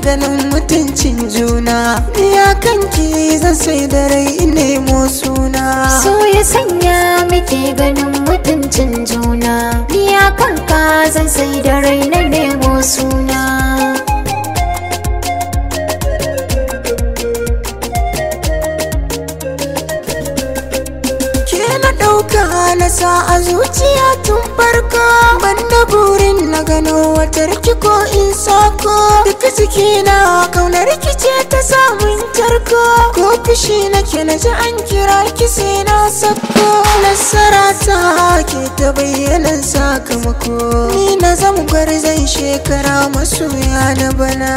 ganin mutuncin juna ya kanki zan sai da rai nemo suna So ya sanya muke ganin mutuncin juna Ni a kanka zan sai da rai na nemo suna ke na ɗauka na sa a zuciya tun farko banda burin na gano wata riki ko in sako duka ciki na kaunar rikice ta samun tarko ko fushi nake na ji an kira ki sai na sako nasara ta ke ta bayyana sakamako ni na zama gwarzon shekara masoya na bana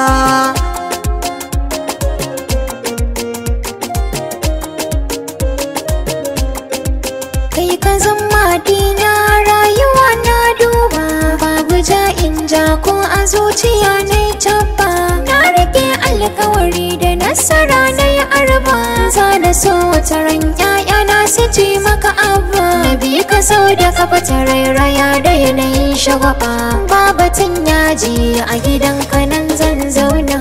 Kai ka zama dina rayuwa na duba Babu ja in ja ko a zuciya na yi tabba Na rike alkawari da nasara na yi arba Za na so wata ran na su ji maka abba Na bi ka sau da kafa ta rairaya da yanayin shagwaba Babatin yaji a gidan nan zan zauna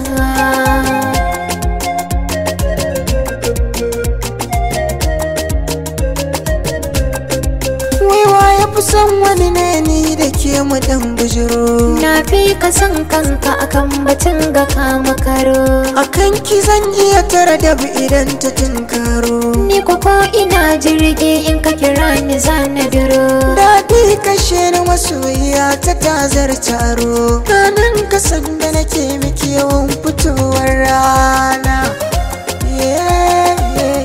Waiwa ya fi son wani ne ni da ke mu dan bujiro Na fi ka san kanka akan batun ga kama karo A kan ki zan iya tara da idan ta tunkaro Ni ko ko ina jirgi in ka kira ni zana duro Daɗi kashe na masoyiya ta tazar taro Ranar kasan da nake miki yawan fitowar rana Yeah, yeah.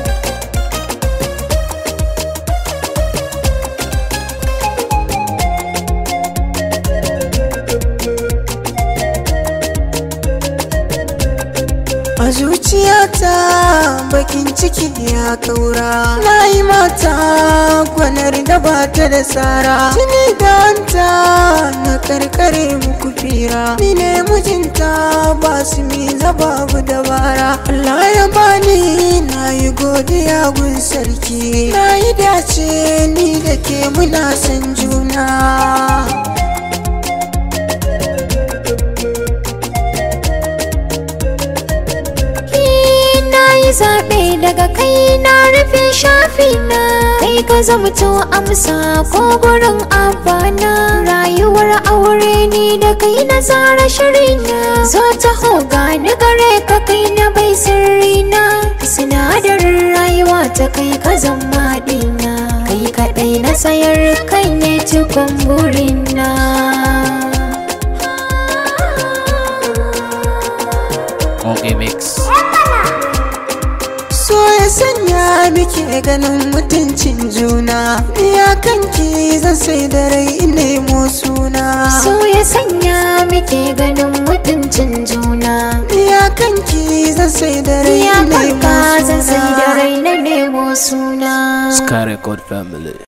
A zuciyata bakin ciki ya kaura Na yi mata gwanar da ba ta da tsara Tuni da hanta na karkare muku fira Ni ne mijinta ba su mi babu dabara Allah ya bani na yi godiya gun sarki Na yi dace ni da ke muna son juna Ni na yi zaɓe daga kai na rufe shafi na Kai ka zamto amsa ko gurin abana Rayuwar aure ni da kai na tsara shirina Zo ta hoga ni gare ka kai na bai sirri na Sinadarin rayuwa ta kai ka zama ɗina Kai kaɗai na sayar kai ne cikon burina Okay, mix. So ya sanya muke ganin mutuncin juna Ya kanki zan sai da rai nemo suna So ya sanya muke ganin mutuncin juna Ya kanki zan sai da rai Ya nemo kanka zan sai da suna rai na nemo suna Sky Record Family.